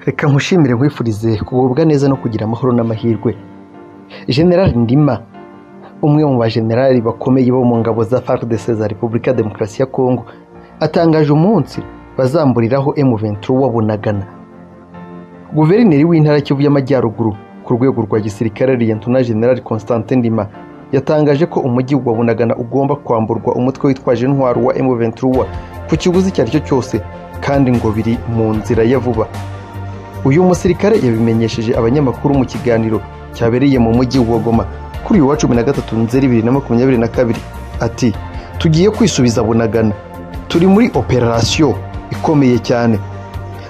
Reka nkushimire nkwifurize kugubwa neza no kugira amahoro n'amahirwe. General Ndima, umwe mu bajenerali bakomeye bo mu ngabo za FARDC za Repubulika ya Demokarasi ya Kongo, atangaje umunsi bazamburiraho M23 wa Bunagana. Guverineri w'intara Kivu y'Amajyaruguru ku rwego rwa gisirikare Liyetona General Constantin Ndima yatangaje ko umujyi wa Bunagana ugomba kwamburwa umutwe witwaje intwaro wa M23 ku kiguzi icyo ari cyo cyose kandi ngo biri mu nzira ya vuba. Uyu musirikare yabimenyesheje abanyamakuru mu kiganiro cyabereye mu mujyi wa Goma kuri uyu wa cumi na gatatu Nzeri bibiri na makumyabiri na kabiri ati tugiye kwisubiza Bunagana turi muri operasiyo ikomeye cyane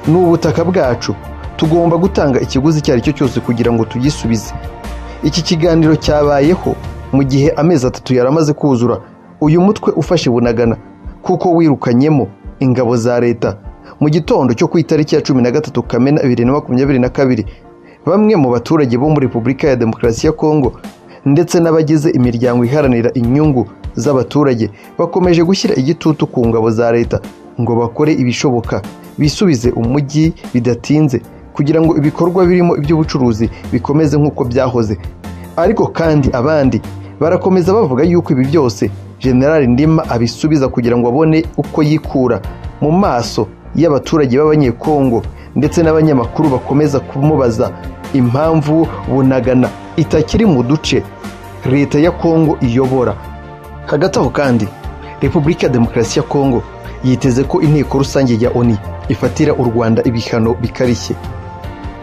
ni ubutaka bwacu tugomba gutanga ikiguzi icyo ari cyo cyose kugira ngo tugisubize iki kiganiro cyabayeho mu gihe amezi atatu yari amaze kuzura uyu mutwe ufashe bunagana kuko wirukanyemo ingabo za leta mu gitondo cyo ku itariki ya cumi na gatatu kamena bibiri na makumyabiri na kabiri bamwe mu baturage bo muri repubulika ya demokarasi ya kongo ndetse n'abagize imiryango iharanira inyungu z'abaturage bakomeje gushyira igitutu ku ngabo za leta ngo bakore ibishoboka bisubize umujyi bidatinze kugira ngo ibikorwa birimo iby'ubucuruzi bikomeze nk'uko byahoze ariko kandi abandi barakomeza bavuga yuko ibi byose generali ndima abisubiza kugira ngo abone uko yikura mu maso y'abaturage b'abanyekongo ndetse n'abanyamakuru bakomeza kumubaza impamvu bunagana itakiri mu duce leta ya kongo iyobora hagati aho kandi repubulika ya demokarasi ya kongo yiteze ko inteko rusange ya oni ifatira u rwanda ibihano bikarishye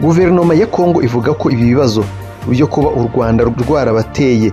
guverinoma ya kongo ivuga ko ibi bibazo byo kuba u rwanda rwarabateye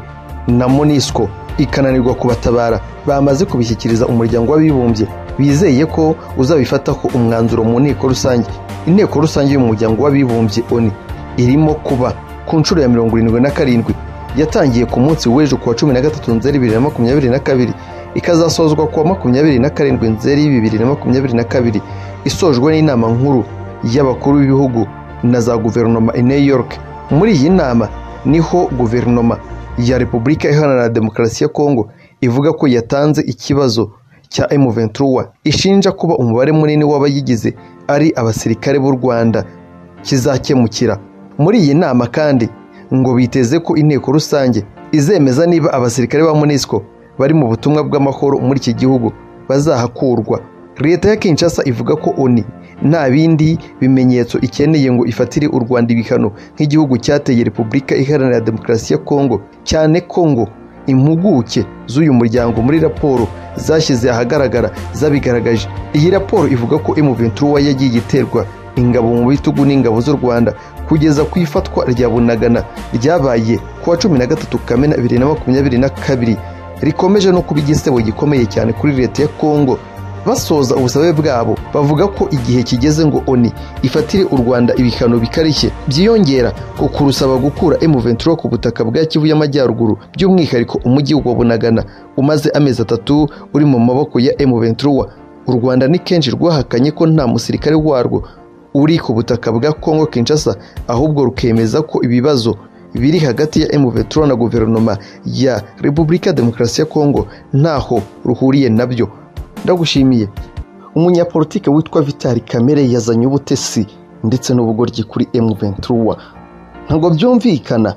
na monisco ikananirwa kubatabara bamaze kubishyikiriza umuryango w'abibumbye bizeye ko uzabifataho umwanzuro mu nteko rusange inteko rusange y'umuryango w'abibumbye oni irimo kuba ku nshuro ya mirongo irindwi na karindwi yatangiye ku munsi w'ejo kuwa cumi na gatatu nzeri bibiri na makumyabiri na kabiri ikazasozwa kuwa makumyabiri na karindwi nzeri bibiri na makumyabiri na kabiri isojwe n'inama nkuru y'abakuru b'ibihugu na za guverinoma i new york muri iyi nama niho guverinoma ya repubulika iharanira demokarasi ya kongo ivuga ko yatanze ikibazo cya M23 ishinja kuba umubare munini w'abayigize ari abasirikare b'u Rwanda kizakemukira muri iyi nama kandi ngo biteze ko inteko rusange izemeza niba abasirikare ba MONUSCO bari mu butumwa bw'amahoro muri iki gihugu bazahakurwa leta ya Kinshasa ivuga ko ONU nta bindi bimenyetso ikeneye ngo ifatire u Rwanda ibihano nk'igihugu cyateye Repubulika Iharanira Demokarasi ya Kongo cyane ko ngo impuguke z'uyu muryango muri raporo zashyize ahagaragara zabigaragaje iyi raporo ivuga ko M23 yagiye iterwa ingabo mu bitugu n'ingabo z'u Rwanda kugeza ku ifatwa rya Bunagana ryabaye kuwa cumi na gatatu Kamena bibiri na makumyabiri na kabiri rikomeje no kuba igisebo gikomeye cyane kuri leta ya Kongo basoza ubusabe bwabo bavuga ko igihe kigeze ngo ONU ifatire u Rwanda ibihano bikarishye byiyongera ku kurusaba gukura M23 ku butaka bwa Kivu y'Amajyaruguru by'umwihariko umujyi wa Bunagana umaze amezi atatu uri mu maboko ya M23 u Rwanda ni kenshi rwahakanye ko nta musirikare warwo uri ku butaka bwa Congo Kinshasa ahubwo rukemeza ko ibibazo biri hagati ya M23 na guverinoma ya Repubulika Demokarasi ya Congo ntaho ruhuriye nabyo ndagushimiye umunyapolitike witwa vitali kamere yazanye ubutesi ndetse n'ubugoryi kuri M23 ntabwo byumvikana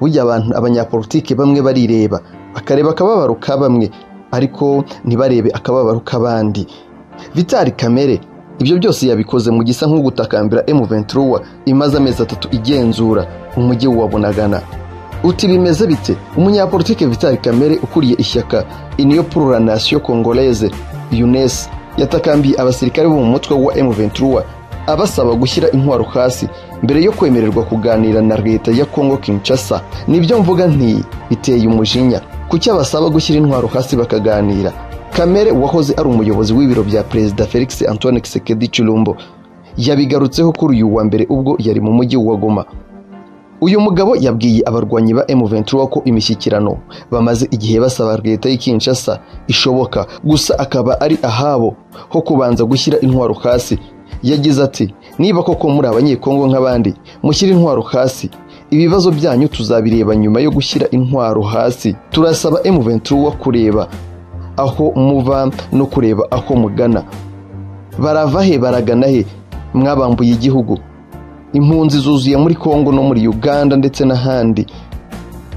burya abantu abanyapolitike bamwe barireba bakareba akababaro ka bamwe ariko ntibarebe akababaro k'abandi vitali kamere ibyo byose yabikoze mu gisa nko gutakambira M23 imaze amezi atatu igenzura umujyi wa bunagana uti bimeze bite umunyapolitike vitali kamere ukuriye ishyaka iniyo pururanasiyo kongoleze UNES yatakambiye abasirikare bo mu mutwe wa M23 abasaba gushyira intwaro hasi mbere yo kwemererwa kuganira na leta ya Congo Kinshasa nibyo mvuga nti biteye umujinya kuki abasaba gushyira intwaro hasi bakaganira Kamere wahoze ari umuyobozi w'ibiro bya Perezida Felix Antoine Tshisekedi Chilombo yabigarutseho kuri uyu wa mbere ubwo yari mu mujyi wa Goma uyu mugabo yabwiye abarwanyi ba M23 ko imishyikirano bamaze igihe basaba leta y'i Kinshasa ishoboka gusa akaba ari ahabo ho kubanza gushyira intwaro hasi yagize ati niba koko muri abanyekongo nk'abandi mushyira intwaro hasi ibibazo byanyu tuzabireba nyuma yo gushyira intwaro hasi turasaba M23 kureba aho muva no kureba aho mugana barava he baragana he mwabambuye igihugu impunzi zuzuye muri kongo no muri uganda ndetse n'ahandi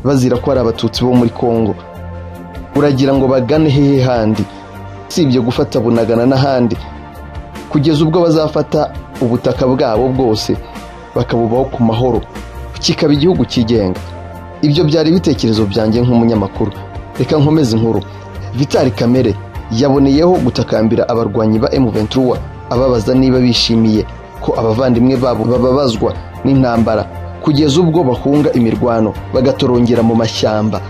bazira ko hari abatutsi bo muri kongo uragira ngo bagane hehe handi si ibyo gufata bunagana n'ahandi kugeza ubwo bazafata ubutaka bwabo bwose bakabubaho ku mahoro kikaba igihugu cyigenga ibyo byari ibitekerezo byanjye nk'umunyamakuru reka nkomeze inkuru vitali kamere yaboneyeho gutakambira abarwanyi ba M23 ababaza niba bishimiye ko abavandimwe babo bababazwa n'intambara kugeza ubwo bahunga imirwano bagatorongera mu mashyamba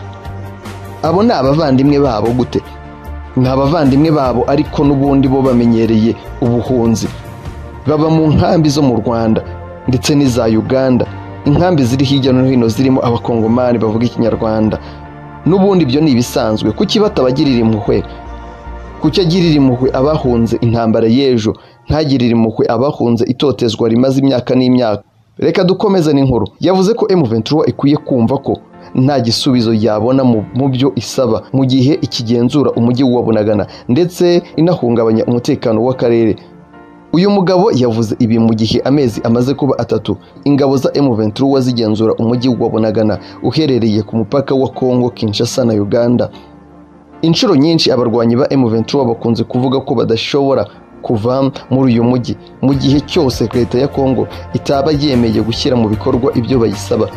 abo ni abavandimwe babo gute ni abavandimwe babo ariko n'ubundi bo bamenyereye ubuhunzi baba mu nkambi zo mu rwanda ndetse n'iza uganda inkambi ziri hirya no hino zirimo abakongomani bavuga ikinyarwanda n'ubundi ibyo ni ibisanzwe kuki batabagirira impuhwe kuki agirira impuhwe abahunze intambara y'ejo ntagirire impuhwe abahunze itotezwa rimaze imyaka n'imyaka reka dukomeze n'inkuru yavuze ko M23 ikwiye kumva ko nta gisubizo yabona mu- mu byo isaba mu gihe ikigenzura umujyi wa Bunagana ndetse inahungabanya umutekano w'akarere uyu mugabo yavuze ibi mu gihe amezi amaze kuba atatu ingabo za M23 zigenzura umujyi wa Bunagana uherereye ku mupaka wa Kongo Kinshasa na Uganda inshuro nyinshi abarwanyi ba M23 bakunze kuvuga ko badashobora kuva muri uyu mujyi mu gihe cyose leta ya Kongo itaba yemeye gushyira mu bikorwa ibyo bayisaba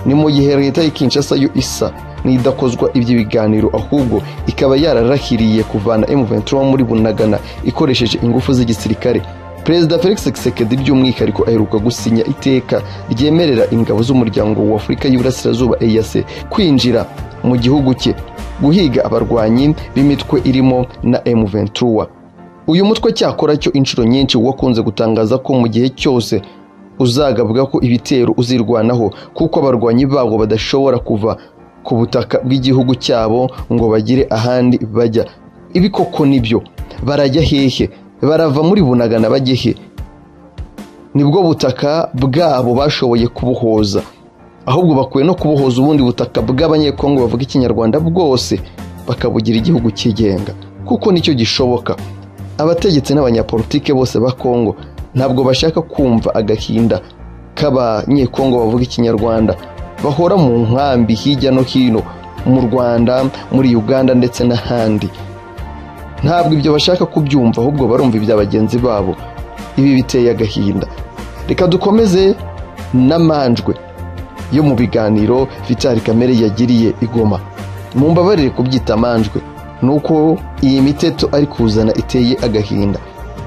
ni mu gihe leta ya Kinshasa yo isa n'idakozwa iby'ibiganiro ahubwo ikaba yararahiriye kuvana M23 muri Bunagana ikoresheje ingufu z'igisirikare Perezida Felix Tshisekedi by'umwihariko aheruka gusinya iteka ryemerera ingabo z'umuryango wa Afurika y'Iburasirazuba EAC kwinjira mu gihugu cye guhiga abarwanyi b'imitwe irimo na M23 uyu mutwe cyakora cyo inshuro nyinshi wakunze gutangaza ko mu gihe cyose uzagabwa ko ibitero uzirwanaho kuko abarwanyi babo badashobora kuva ku butaka bw'igihugu cyabo ngo bagire ahandi bajya ibi koko nibyo barajya hehe barava muri bunagana bajye he nibwo butaka bwabo bashoboye kubuhoza ahubwo bakwiye no kubohoza ubundi butaka bw'abanyekongo bavuga ikinyarwanda bwose bakabugira igihugu cyigenga kuko nicyo gishoboka abategetsi n'abanyapolitike bose ba kongo ntabwo bashaka kumva agahinda k'abanyekongo bavuga ikinyarwanda bahora mu nkambi hirya no hino mu rwanda muri uganda ndetse n'ahandi ntabwo ibyo bashaka kubyumva ahubwo barumva ibya bagenzi babo ibi biteye agahinda reka dukomeze n'amanjwe yo mu biganiro Vital Kamere yagiriye igoma mumbabarire kubyita amanjwe nuko iyi miteto ari kuzana iteye agahinda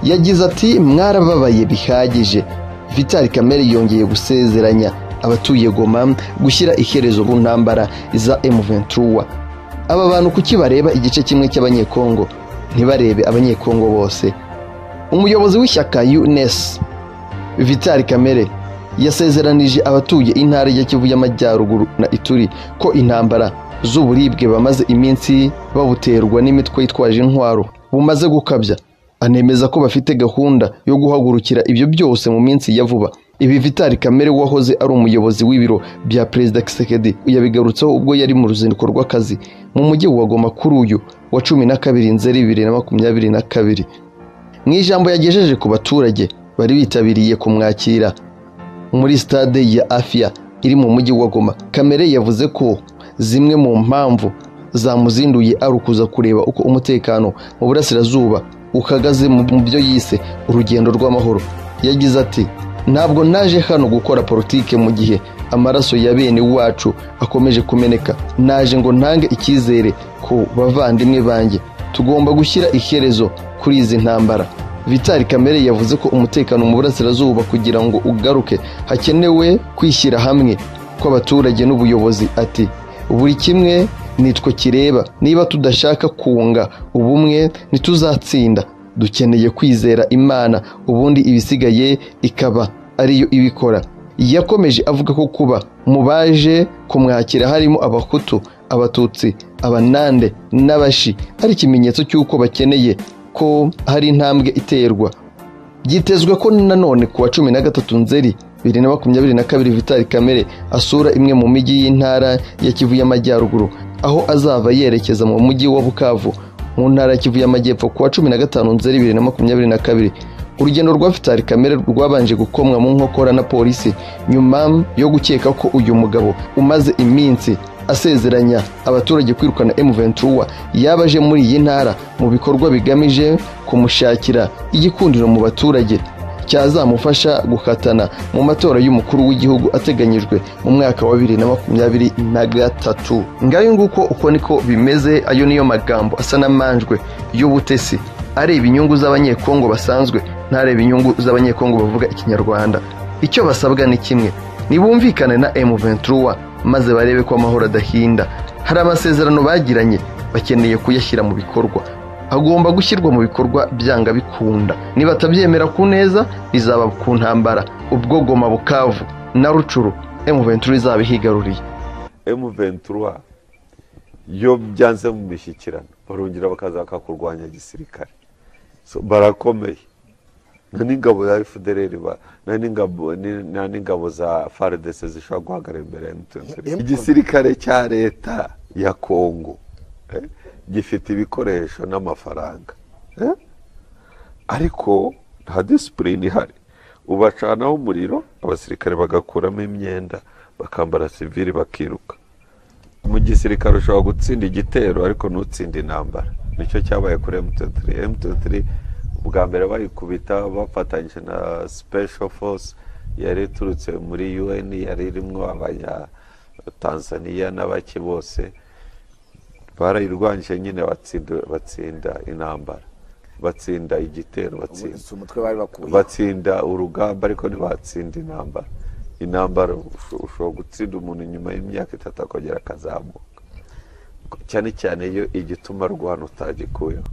yagize ati mwarababaye bihagije Vital Kamere yongeye gusezeranya abatuye Goma gushyira iherezo ku ntambara za M23 aba bantu kuki bareba igice kimwe cy'abanyekongo ntibarebe abanyekongo bose umuyobozi w'ishyaka UNES Vital Kamere yasezeranije abatuye intara ya Kivu y'Amajyaruguru na Ituri ko intambara z'uburibwe bamaze iminsi babuterwa n'imitwe yitwaje intwaro bumaze gukabya anemeza ko bafite gahunda yo guhagurukira ibyo byose mu minsi ya vuba ibi Vital Kamere wahoze ari umuyobozi w'ibiro bya Perezida Kisekedi yabigarutseho ubwo yari mu ruzinduko rw'akazi mu mujyi wa Goma kuri uyu wa cumi na kabiri Nzeri bibiri na makumyabiri na kabiri mu ijambo yagejeje ku baturage bari bitabiriye kumwakira muri stade ya Afia iri mu mujyi wa Goma. Kamere yavuze ko zimwe mu mpamvu zamuzinduye ari ukuza kureba uko umutekano mu burasirazuba uhagaze mu mu byo yise urugendo rw'amahoro. Yagize ati ntabwo naje hano gukora politike mu gihe amaraso ya bene wacu akomeje kumeneka naje ngo ntange icyizere ku bavandimwe banjye tugomba gushyira iherezo kuri izi ntambara Vital Kamere yavuze ko umutekano mu burasirazuba kugira ngo ugaruke hakenewe kwishyira hamwe kw'abaturage n'ubuyobozi ati buri kimwe nitwe kireba niba tudashaka kunga ubumwe ntituzatsinda dukeneye kwizera imana ubundi ibisigaye ikaba ariyo ibikora yakomeje avuga ko kuba mu baje kumwakira harimo abahutu abatutsi abanande n'abashi ari ikimenyetso cy'uko bakeneye ko hari intambwe iterwa byitezwe ko nanone ku wa cumi na gatatu nzeri bibiri na makumyabiri na kabiri vitali kamere asura imwe mu mijyi y'intara ya kivu y'amajyaruguru aho azava yerekeza mu mujyi wa bukavu mu ntara ya kivu y'amajyepfo ku wa cumi na gatanu nzeri bibiri na makumyabiri na kabiri urugendo rwa Vital Kamere rwabanje gukomwa mu nkokora na polisi nyuma yo gukeka ko uyu mugabo umaze iminsi asezeranya abaturage kwirukana M Ventura yaba aje muri iyi ntara mu bikorwa bigamije kumushakira igikundiro mu baturage cyazamufasha gukatana mu matora y'umukuru w'igihugu ateganyijwe mu mwaka wa bibiri na makumyabiri na gatatu ngayo nguko uko niko bimeze ayo niyo magambo asa n'amanjwe y'ubutesi areba inyungu z'abanyekongo basanzwe ntareba inyungu z'abanyekongo bavuga ikinyarwanda icyo basabwa ni kimwe nibumvikane na M Ventura maze barebe ko amahoro adahinda hari amasezerano bagiranye bakeneye kuyashyira mu bikorwa agomba gushyirwa mu bikorwa byanga bikunda niba atabyemera ku neza bizaba ku ntambara ubwo goma bukavu na rucuru emuventura izaba ihigaruriye emuventura iyo byanze mu mishyikirano barongera bakaza bakakurwanya gisirikare So, barakomeye nta n'ingabo za efudereri nta n'ingabo ni- nta n'ingabo za faridese zishobora guhagarara imbere ya emutiyeni igisirikare cya leta ya kongo eh, gifite ibikoresho n'amafaranga eh? ariko nta disipurine ihari ubacanaho umuriro abasirikare bagakuramo imyenda bakambara sivili bakiruka mu gisirikare ushobora gutsinda igitero ariko ntutsinde intambara nicyo cyabaye kuri M23 M23 ubwa mbere bayikubita bafatanyije na special force yari iturutse muri UN yari irimo abanya Tanzania n'abake bose barayirwanyije nyine batsinda batsinda intambara batsinda igitero batsinda si umutwe bari bakuye batsinda urugamba ariko ntibatsinda intambara intambara usho- ushobora gutsinda umuntu nyuma y'imyaka itatu akongera akazamuka cyane cyane iyo igituma rwana utagikuyeho